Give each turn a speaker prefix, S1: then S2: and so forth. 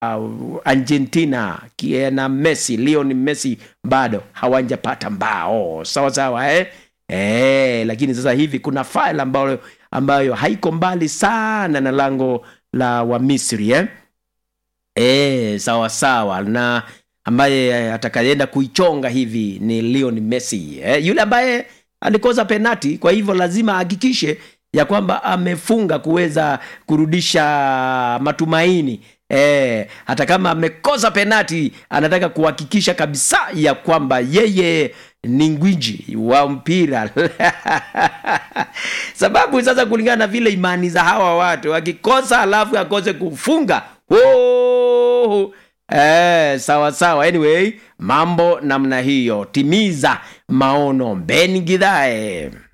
S1: uh, Argentina na Messi, Lionel Messi bado hawajapata mbao sawa sawa eh? Eh, lakini sasa hivi kuna file ambayo, ambayo haiko mbali sana na lango la Wamisri eh? Eh, sawa sawa na ambaye atakayeenda kuichonga hivi ni Lionel Messi eh? yule ambaye alikosa penati, kwa hivyo lazima ahakikishe ya kwamba amefunga kuweza kurudisha matumaini eh, hata kama amekosa penati, anataka kuhakikisha kabisa ya kwamba yeye ni ngwiji wa mpira sababu sasa, kulingana na vile imani za hawa watu, akikosa alafu akose kufunga oh, eh, sawa sawa. Anyway, mambo namna hiyo, timiza maono. Ben Gidhae.